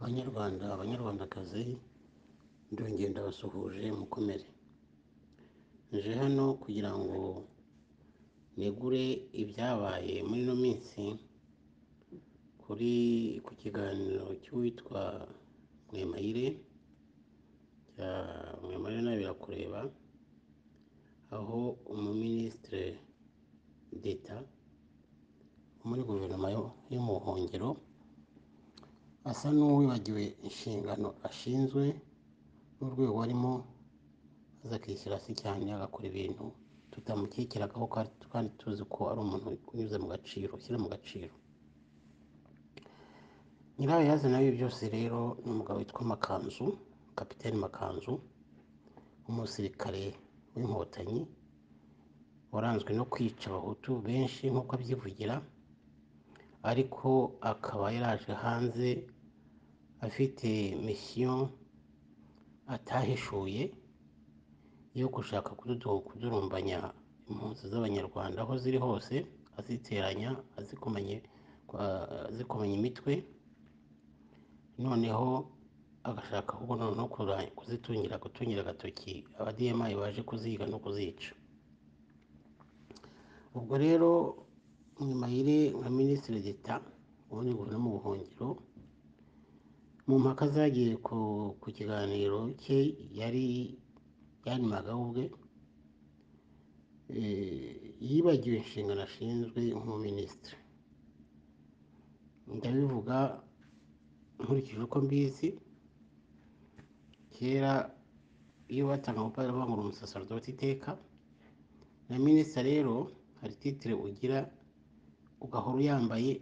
Banyarwanda, Abanyarwandakazi, ndongeye ndabasuhuje mukomere. Nje hano kugira ngo negure ibyabaye muri ino minsi kuri ku kiganiro cy'uwitwa Mwemayire, cya Mwemayire nawe birakureba, aho umuminisitiri d'Etat wo muri guverinoma yo yo mu buhungiro asa n'uwibagiwe inshingano ashinzwe n'urwego arimo maze akishyira hasi cyane agakora ibintu tutamukekeragaho kandi kandi tuzi ko ari umuntu unyuze mu gaciro ushyira mu gaciro nyirayo yazana ibi byose rero ni umugabo witwa Makanzu kapiteni Makanzu umusirikare w'inkotanyi waranzwe no kwica abahutu benshi nk'uko abyivugira ariko akaba yaraje hanze afite misiyo atahishuye yo gushaka kududu- kudurumbanya impunzi z'abanyarwanda aho ziri hose aziteranya azikomanya kwa- azikomanya imitwe noneho agashaka ahubwo noneho kuza- kuzitungira gutungira agatoki abadiyemaye baje kuziga no kuzica ubwo rero Mwimayire nka minisitiri d'Etat ubundi guverinoma mu buhungiro mu mpaka zagiye ku, ku kiganiro cye yari yanimagaho ubwe eh, yibagiwe inshingano ashinzwe nk'umuminisitiri ndabivuga nkurikije uko mbizi kera iyo batanga umupadiri bavangura umusaserodoti iteka na minisita rero hari titire ugira ugahora uyambaye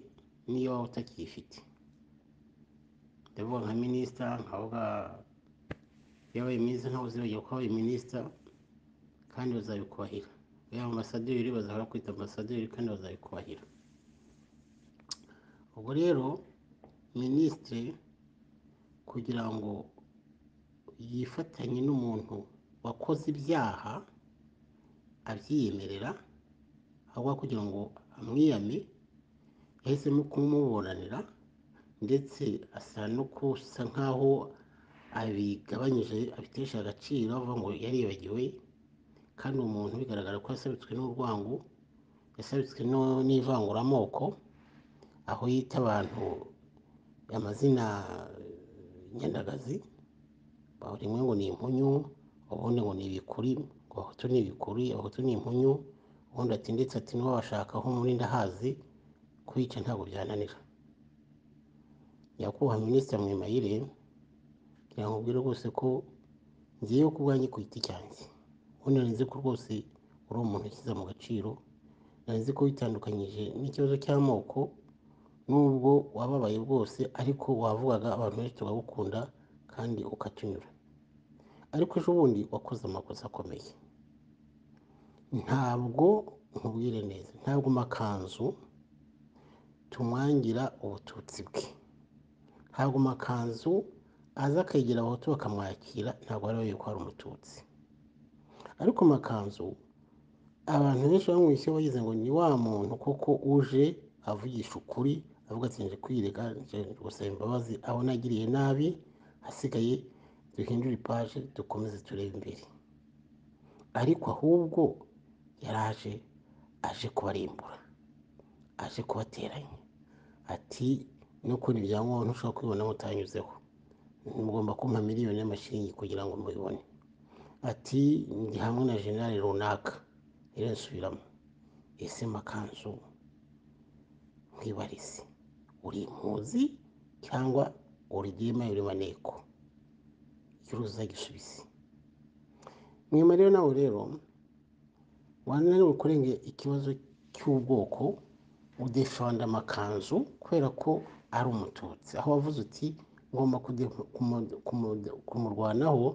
n'iyo waba utakiyifite ndavuga nka minisita nkavuga yabaye mwiza ntawe uzibagiwe ko wabaye minisita kandi bazabikubahira iyo ambasaderi bazahora kwita ambasaderi kandi bazabikubahira ubwo rero minisitiri kugira ngo yifatanye n'umuntu wakoze ibyaha abyiyemerera ahubwo kugira ngo amwiyame yahisemo kumuburanira ndetse asa no kusa nk'aho abigabanyije abitesha agaciro avuga ngo yaribagiwe kandi uwo muntu bigaragara ko yasabitswe n'urwango yasabitswe no- n'ivanguramoko aho yita abantu amazina nyandagazi aho rimwe ngo ni impunyu ubundi ngo ni ibikuri ngo abahutu ni ibikuri abahutu ni impunyu ubundi ati ndetse ati niba bashaka aho muri ndahazi kuyica ntabwo byananira nyakubahwa minisitiri Mwemayire kugira ngo ubwire rwose ko ngiyeyo ku bwanjye ku giti cyanjye ubundi nari nzi ko rwose uri umuntu ushyize mu gaciro nari nzi ko witandukanyije n'ikibazo cy'amoko nubwo wababaye bwose ariko wavugaga abantu benshi tugagukunda kandi ukatunyura ariko ejo bundi wakoze amakosa akomeye ntabwo nkubwire neza ntabwo makanzu tumwangira ubututsi bwe ntabwo makanzu aza akegera abahutu bakamwakira ntabwo ari we ko ari umututsi ariko makanzu abantu benshi bamwishyuye bagize ngo ni wa muntu koko uje avugisha ukuri avuga ati nje kwirega nje gusaba imbabazi aho nagiriye nabi hasigaye duhindure ipaje dukomeze turebe imbere ariko ahubwo yaraje aje kubarimbura aje kubateranya ati nukuri bya ngombwa ntushobora kubibona mutanyuzeho mugomba kumpa miliyoni y'amashiringi kugira ngo mubibone ati ndi hamwe na jenerali runaka rero nsubiramo ese makanzu nkwibarize uri impuzi cyangwa uri diyemaye uri maneko ikiruza gisubizi mwema rero nawe rero wananiwe kurenge ikibazo cy'ubwoko udefanda amakanzu kubera ko ari umututsi aho wavuze uti ngomba kude- kumu- kumu- kumurwanaho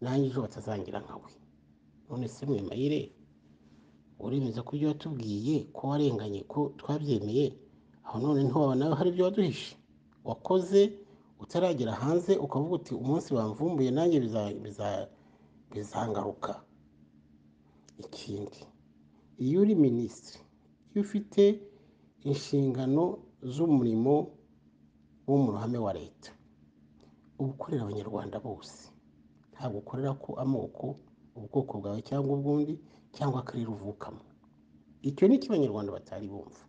nanjye ejo batazangira nkawe none se mwemayire uremeza ko ibyo watubwiye ko warenganye ko twabyemeye aho none ntiwaba nawe hari ibyo waduhishe wakoze utaragera hanze ukavuga uti umunsi bamvumbuye nanjye biza- biza- bizangaruka ikindi iyo uri minisitiri iyo ufite inshingano z'umurimo wo mu ruhame wa leta uba ukorera abanyarwanda bose ntabwo ukorera ko amoko ubwoko bwawe cyangwa ubwundi cyangwa akarere uvukamo icyo ni cyo abanyarwanda batari bumva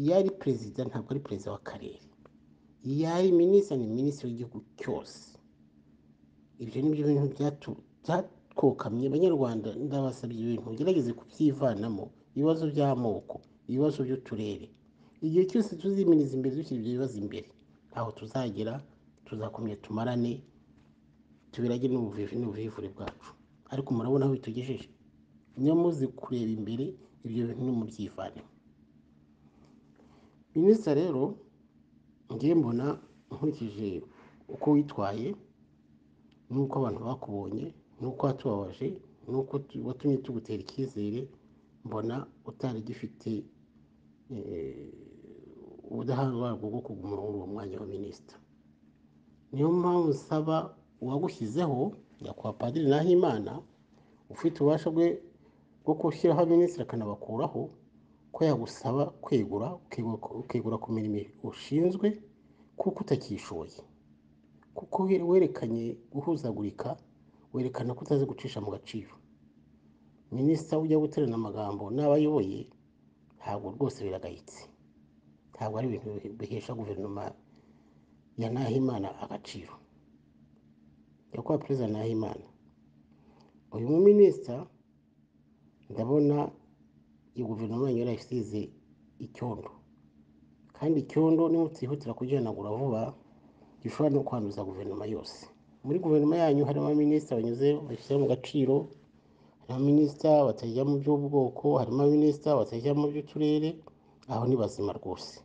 iyo ari perezida ntabwo ari perezida w'akarere iyo ari minisitiri ni minisitiri w'igihugu cyose ibyo ni byo bintu byatwokamye abanyarwanda ndabasabye ibintu mugerageze kubyivanamo ibibazo by'amoko ibibazo by'uturere igihe cyose tuzimiriza imbere dushyira ibyo bibazo imbere ntaho tuzagera tuzakomeza tumarane tubirage n'ubuvivure bwacu ariko murabona aho bitugejeje niyo muzi kureba imbere ibyo bintu nimubyivanemo minisita rero ngiye mbona nkurikije uko witwaye n'uko abantu bakubonye n'uko watubabaje n'uko watumye tugutera icyizere mbona utari gifite ubudahangarwa bwo kuguma muri uwo mwanya wa minisita niyo mpamvu usaba uwagushyizeho nyakubahwa padiri nahimana ufite ububasha bwe bwo gushyiraho abaminisitiri akanabakuraho ko yagusaba kwegura ukegura ku mirimo ushinzwe kuko utakishoye kuko werekanye guhuzagurika werekana ko utazi gucisha mu gaciro minisita ujya guterana amagambo n'abayoboye ntabwo rwose biragayitse ntabwo ari ibintu bihesha guverinoma ya nahimana agaciro nyakubahwa perezida nahimana uyu muminisita ndabona iyo guverinoma yanyu yarayisize icyondo kandi icyondo nimutihutira kugihanagura vuba gishobora no kwanduza guverinoma yose muri guverinoma yanyu harimo abaminisita banyuze bashyira mu gaciro harimo abaminisita batajya mu by'ubwoko harimo abaminisita batajya mu by'uturere aho ni bazima rwose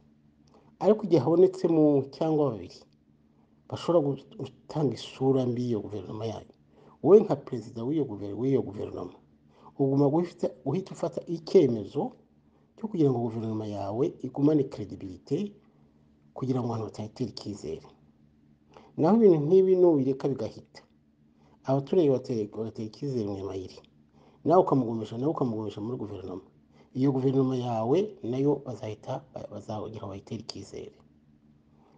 ariko igihe habonetsemo cyangwa babiri bashobora gutanga isura mbi y'iyo guverinoma yanyu wowe nka perezida w'iyo guverinoma uguma guhita ufata icyemezo cyo kugira ngo guverinoma yawe igumane credibility kugira ngo abantu batayitera icyizere naho ibintu nk'ibi nubireka bigahita abaturage bagatera icyizere mu mayiri nawe ukamugumisha nawe ukamugumisha muri guverinoma iyo guverinoma yawe nayo bazahita bazagira ngo bayitere icyizere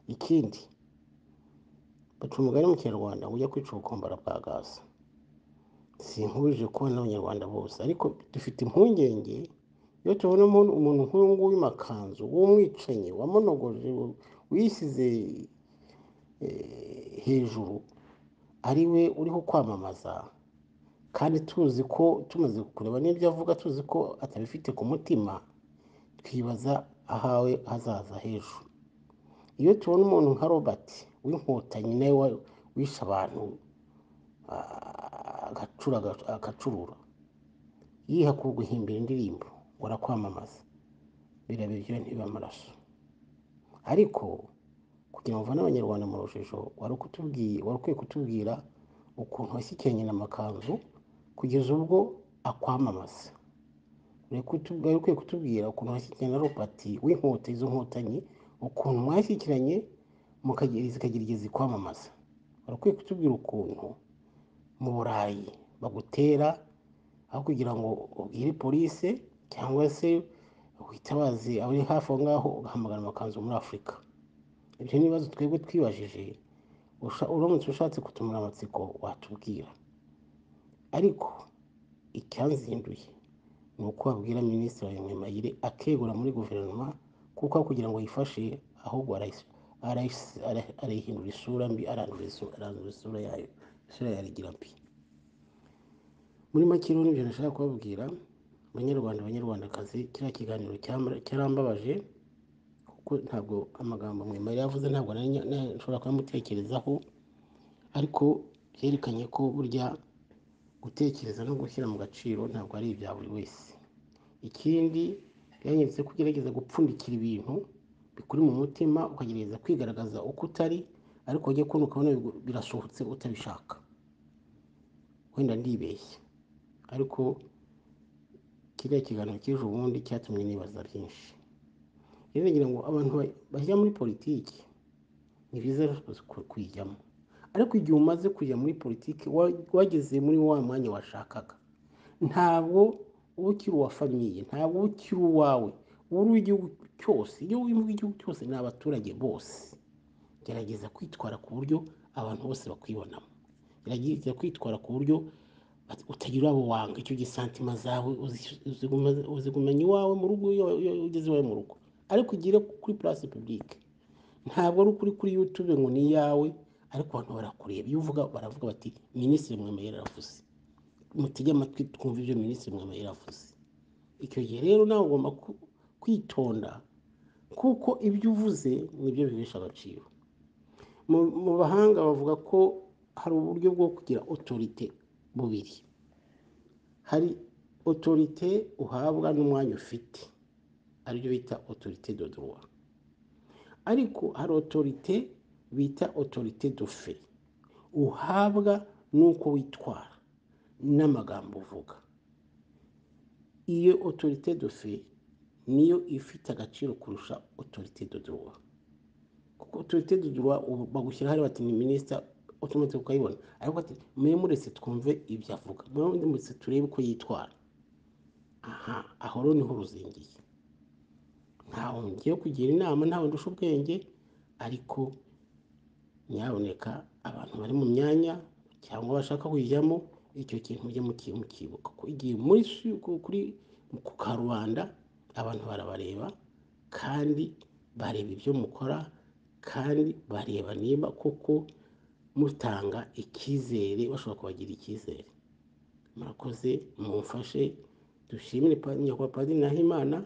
ikindi baca umugani mu kinyarwanda ngo ujya kwica ubukombara bwa gaza sinkubije kubona n'abanyarwanda bose ariko dufite impungenge iyo tubona umuntu nk'uyu nguyu w'imakanzu w'umwicanyi wamunogoje wisize hejuru ari we uriho kwamamaza kandi tuzi ko tumaze kureba n'ibyo avuga tuzi ko atabifite ku mutima twibaza ahawe hazaza h'ejo iyo tubona umuntu nka robert w'inkotanyi nawe wishe abantu agacurura yiha guhimbira indirimbo ngo arakwamamaza birabiryo ntibibe amaraso ariko kugira ngo uvane abanyarwanda mu rujijo wari ukwiye kutubwira ukuntu washyikiranye amakanzu kugeza ubwo akwamamaza wari ukwiye kutubwira ukuntu washyikiranye na robati w'inkota izo nkotanyi ukuntu mwashyikiranye zikagira igihe zikwamamaza wari ukwiye kutubwira ukuntu mu burayi bagutera aho kugira ngo ubwire polise cyangwa se witabaze abari hafi aho ngaho ugahamagara amakanzu muri afurika ibyo ni ibibazo twebwe twibajije uramutse ushatse kutumura amatsiko watubwira ariko icyanzinduye ni uko wabwira minisitiri wa mwemayire akegura muri guverinoma kuko aho kugira ngo yifashe ahubwo arayihindura isura mbi arandura isura yayo isura yarigira mbi muri make rero nibyo nashaka kubabwira banyarwanda banyarwandakazi kiriya kiganiro cyarambabaje kuko ntabwo amagambo mwemerera yavuze ntabwo nshobora kuyamutekerezaho ariko byerekanye ko burya gutekereza no gushyira mu gaciro ntabwo ari ibya buri wese ikindi byanyeretse ko ugerageza gupfundikira ibintu bikuri mu mutima ukagerageza kwigaragaza uko utari ariko wajya kubona ukabona birasohotse utabishaka wenda ndibeshya ariko kiriya kiganiro cy'ejo bundi cyatumye nibaza byinshi rero ngira ngo abantu bajya muri politiki ni byiza kuyijyamo ariko igihe umaze kujya muri politiki wageze muri wa mwanya washakaga ntabwo uba ukiri uwa famiye ntabwo uba ukiri uwawe uba uri uw'igihugu cyose iyo uri mu gihugu cyose ni abaturage bose gerageza kwitwara ku buryo abantu bose bakwibonamo gerageza kwitwara ku buryo utagira abo wanga icyo gisantima zawe uzigumenya iwawe mu rugo iyo iyo ugeze iwawe mu rugo ariko ugire kuri purasi pibulike ntabwo ari ukuri kuri yutube ngo ni iyawe ariko abantu barakureba iyo uvuga baravuga bati minisitiri mwemeye yaravuze mutege amatwi twumva ibyo minisitiri mwemeye yaravuze icyo gihe rero nawe ugomba ku- kwitonda kuko ibyo uvuze nibyo bihesha agaciro Mu- mu bahanga bavuga ko hari uburyo bwo kugira otorite bubiri hari otorite uhabwa n'umwanya ufite aribyo bita otorite de droit ariko hari otorite bita otorite de fait uhabwa n'uko witwara n'amagambo uvuga iyo otorite de fait niyo ifite agaciro kurusha otorite de droit kuko otorite de droit ubu bagushyira hariya bati ni minisita otomati ukayibona ariko ati mwe muretse twumve ibyo avuga mwe muretse turebe uko yitwara aha aho rero niho ruzingiye ntawe ngiye kugira inama ntawe ndusha ubwenge ariko nyaboneka abantu bari mu myanya cyangwa bashaka kuyijyamo icyo kintu mujye muki- mukibuka ko igihe muri su- ku- kuri ku karubanda abantu barabareba kandi bareba ibyo mukora kandi bareba niba koko mutanga icyizere bashobora kubagira icyizere murakoze mumfashe dushimire pa- nyakubahwa padiri nahimana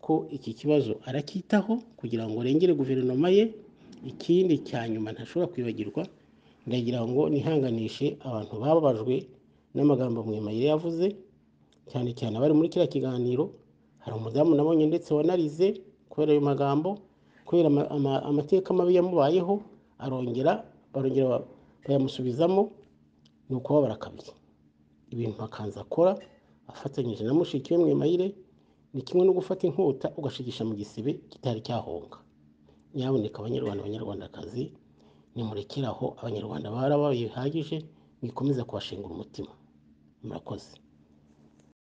ko iki kibazo aracyitaho kugira ngo arengere guverinoma ye ikindi cya nyuma ntashobora kwibagirwa ndagira ngo nihanganishe abantu bababajwe n'amagambo mwimayire yavuze cyane cyane abari muri kiriya kiganiro hari umudamu nabonye ndetse wanarize kubera ayo magambo kubera ama- ama- amateka mabi yamubayeho arongera barongera ba- bayamusubizamo ni ukubabara kabiri ibintu makanzu akora afatanyije na mushiki we mwimayire ni kimwe no gufata inkota ugashigisha mu gisebe kitari cyahonga nyaboneka abanyarwanda banyarwandakazi nimurekeraho abanyarwanda barabaye bihagije mwikomeza kubashingura umutima murakoze